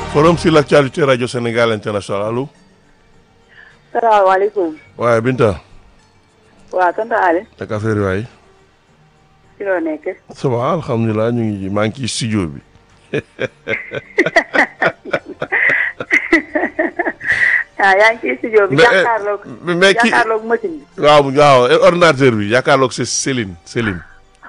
forum sur l'actualité radio Sénégal international allo. salaamaaleykum. waaye Binta. waaw tonton Ali. ak affaire yi waay. ci loo nekk. ça va alhamdulilah ñu ngi maa ngi ci studio bi. ah yaa ngi ci studio bi. mais jàkkaarloog mais kii jàkkaarloog machine bi. waaw waaw ordinateur bi yaakaarloog c'est Céline Céline.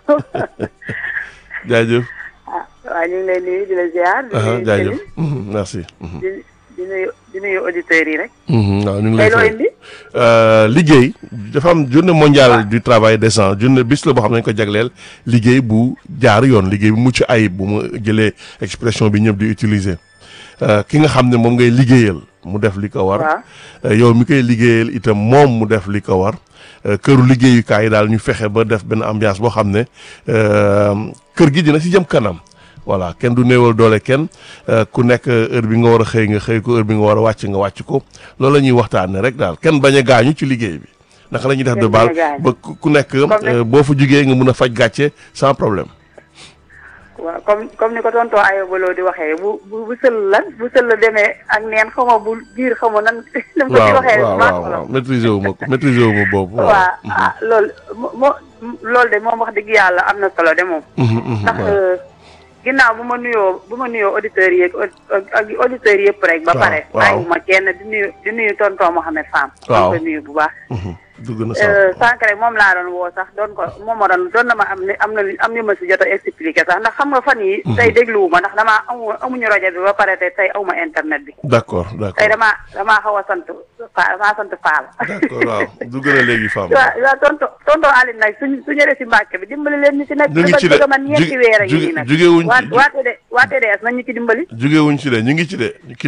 jaajëf. ah waaw ñu ngi lay nuyu di la ziar. di aha nuyu jaajëf Céline, Mhm, merci. Mhm. di di nuyu di nuyu auditeurs yi rek. Mhm, waaw ñu ngi tey lay loo fay. indi. Euh, liggéey dafa am journée mondiale du travail décent journée bis la boo xam ne dañu ko jagleel liggéey bu jaar yoon liggéey bu mucc ayib bu mu jëlee expression bi ñëpp di utiliser Euh, ki nga xam ne moom ngay liggéeyal mu def li ko war. waaw Euh, yow mi koy liggéeyal itam moom mu def li ko war Euh, këru liggéeyukaay yi daal ñu fexe ba def benn ambiance boo xam ne euh, kër gi dina si jëm kanam voilà kenn du néewal doole kenn euh, ku nekk heure bi nga war a xëy nga xëy ko heure bi nga war a wàcc nga wàcc ko loolu la ñuy waxtaanee rek daal kenn bañ a gaañu ci liggéey bi naka la ñuy def de Kenn bañ a baal gaañu. ba ku ku nekk Comme euh, boo fa jugee nga mun a faj gàcce sans problème. waaw comme comme ni ko tonton Ayobaloo di waxee bu bu bu sël lan bu sël la demee ak neen xaw ma bu biir xaw ma nan. ni mu ko ci waaw waxee waaw maa waaw ko waaw maîtriser wu ma ko maîtriser wu ma boobu. waaw ah loolu moo moo loolu de moom wax dëgg yàlla am na solo de moom. Mhm, mhm, ndax waaw. ginnaaw bu ma nuyoo bu ma nuyoo auditeurs yi ak ak auditeurs yëpp rek. ba Waaw, pare waaw. bàyyiwuma kenn di nuyu di nuyu tonton Mohamed Fam. Waaw. di ko nuyu bu baax. Mhm, dugg na sax. sànq rek moom laa doon woo sax doon ko moom ma doon doon na ma am ne am na am ñu ma si jot a expliqué sax ndax xam nga fan yi tey dégluwuma ndax damaa amu amuñu rajo bi ba pare te tey awma internet bi. d'accord tey d'accord damaa damaa xaw a sant fa damaa sant Faal. d'accord waaw dugg na léegi femme. waaw waaw tonton tonton Aline nag suñ su ñëwee si Mbàkke bi dimbali leen ñu si nekk. ñu ngi ci de bëgg man ñeenti ju- weer a ngi ju- nii nag. jugewuñ ci- waa waa TD waa TDS nañ ñu ci dimbali. jugewuñ ci de ñu ngi ci de